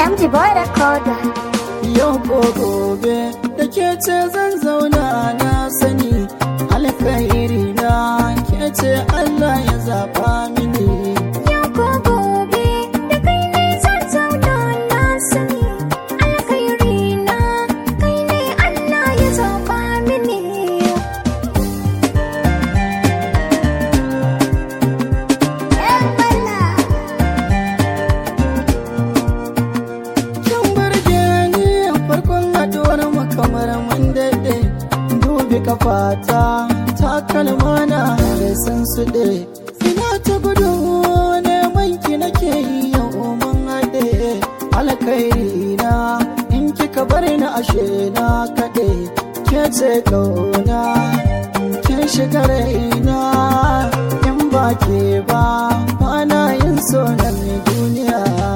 MG Boy Recorder. Yau ko gobe da ke ce zan zauna na sani alkhairi na ke ce Allah ya zaba mini. Yau ko gobe da kai ne zan zauna na sani alkhairi na kai ne Allah ya zaba mini. Yan bala. Kin burge ni farkon haduwar mu kamar mun daɗe. Dubi kafata takalma na da sun suɗe. Ina ta gudu neman ki nake yi yau mun haɗe. Alkhairi na in kika bar ni ashe na kaɗe. Ke ce ƙauna kin shiga raina in ba ke ba ba na yin so na duniya.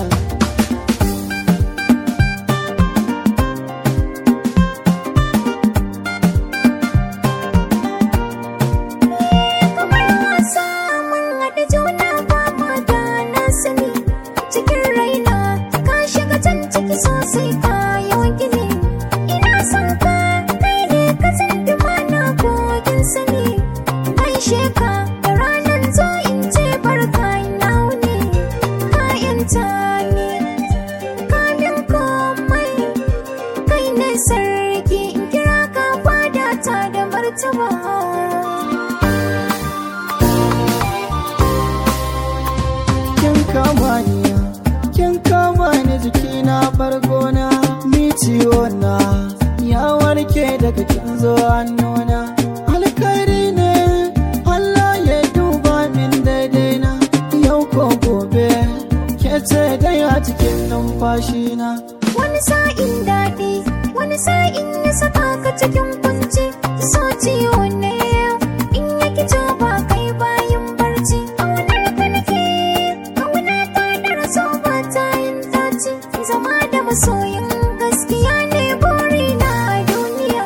kamar wasa mun haɗa juna ba ma da na sani cikin raina ka shiga can ciki sosai ka yawan gini ina son ka kai ne ka san na kogin sani gaishe ka da ranar zo in ce barka ina wuni ka yanta ni ka min komai kai ne sarki in kira ka fada ta da martaba kin kama ni kin kama ni jikina bargona ni ciwo na ya warke daga kin zo hannuna alkhairi ne Allah ya duba min daidai na yau ko gobe ke ce dai a cikin numfashina Wani sa'in daɗi, wani sa'in ya saka ka cikin kunci, so ciwo ne in ya kico ba kai bayan barci. Ƙaunar ka nake, ƙauna ta da raso ba ta yin daci, zama da masoyin gaskiya ne burina a duniya.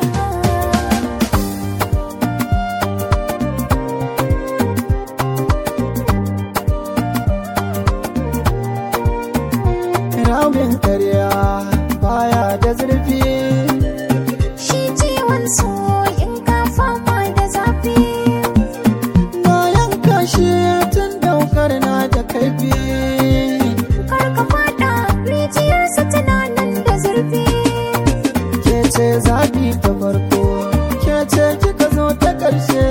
ramin karya baya da zurfi Shi ciwon so in ka fama da zafi. na yanka shi tun daukar na da kaifi Kar ka fada rijiyarsa tana nan da zurfi. ke ce zaɓi ta farko ke ce kika zo ta ƙarshe